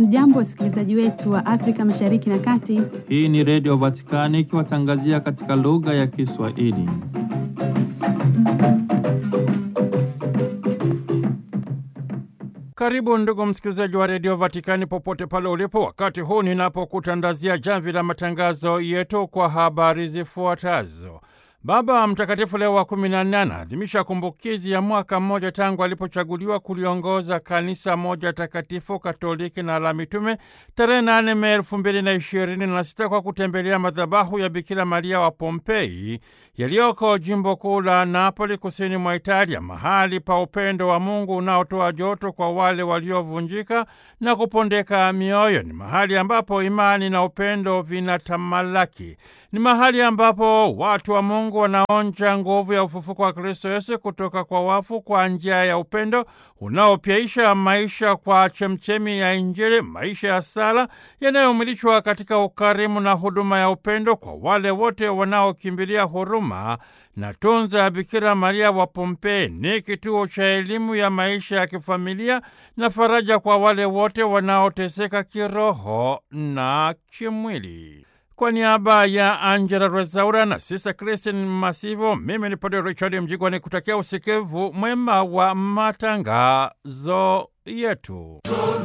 Hamjambo, wasikilizaji wetu wa Afrika Mashariki na Kati. Hii ni Redio Vatikani ikiwatangazia katika lugha ya Kiswahili. Karibu ndugu msikilizaji wa redio Vatikani popote pale ulipo, wakati huu ninapokutandazia jamvi la matangazo yetu kwa habari zifuatazo. Baba Mtakatifu Leo wa kumi na nne anaadhimisha kumbukizi ya mwaka mmoja tangu alipochaguliwa kuliongoza kanisa moja takatifu katoliki na la mitume tarehe nane Mei elfu mbili na ishirini na sita kwa kutembelea madhabahu ya Bikira Maria wa Pompei yaliyoko jimbo kuu la Napoli kusini mwa Italia, mahali pa upendo wa Mungu unaotoa joto kwa wale waliovunjika na kupondeka mioyo. Ni mahali ambapo imani na upendo vinatamalaki. Ni mahali ambapo watu wa Mungu wanaonja nguvu ya ufufuko wa Kristo Yesu kutoka kwa wafu kwa njia ya upendo unaopyaisha maisha kwa chemchemi ya Injili, maisha ya sala yanayomilishwa katika ukarimu na huduma ya upendo kwa wale wote wanaokimbilia huruma na tunza ya Bikira Maria wa Pompei. Ni kituo cha elimu ya maisha ya kifamilia na faraja kwa wale wote wanaoteseka kiroho na kimwili. Kwa niaba ya Angela Rezaura na Sisa Kristin Masivo, mimi ni Padre Richard Mjigwa ni kutakia usikivu mwema wa matangazo yetu.